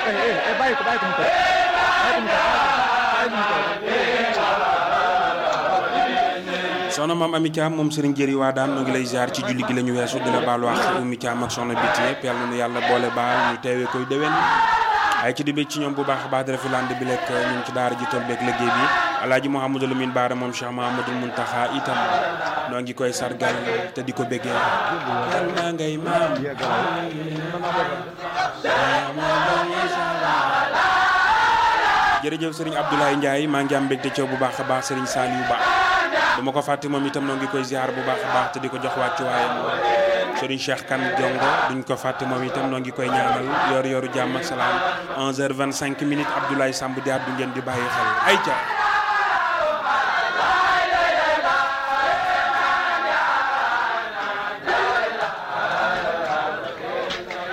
bàyyi ko bàyyi ko mu toog bàyyi ko mu toog bàyyi ko mu toog soxna maam Ami Thiam moom Serigne Jëri waa daan noo ngi lay ziar ci julli gi la ñu weesu di la baalu wax Oumy Thiam ak soxna Biti yëpp yàlla na yàlla boole baal ñu teewee koy déwén ay ci di bëgg ci ñoom bu baax a baax di rafetland bi lekk ñun ci daara ji tool beeg liggéey bi alaaji Mouhamadou Lamine Baara moom Cheikh Mahamadou Muntaxa itam noo ngi koy sargal te di ko béggee kan naa ngay maam jërëjëf Serigne Abdoulaye Ndiaye maa ngi am mbégte coow bu baax a baax Serigne Saliou Ba dama ko fàtte moom itam noo ngi koy ziar bu baax a baax te di ko jox wàccuwaayam Serigne Cheikh Kane Jongo duñ ko fàtte moom itam noo ngi koy ñaanal yor yoru jàmm ak salaam 11h25 minutes Abdoulaye Samb di àddu ngeen di bàyyi xel ay ca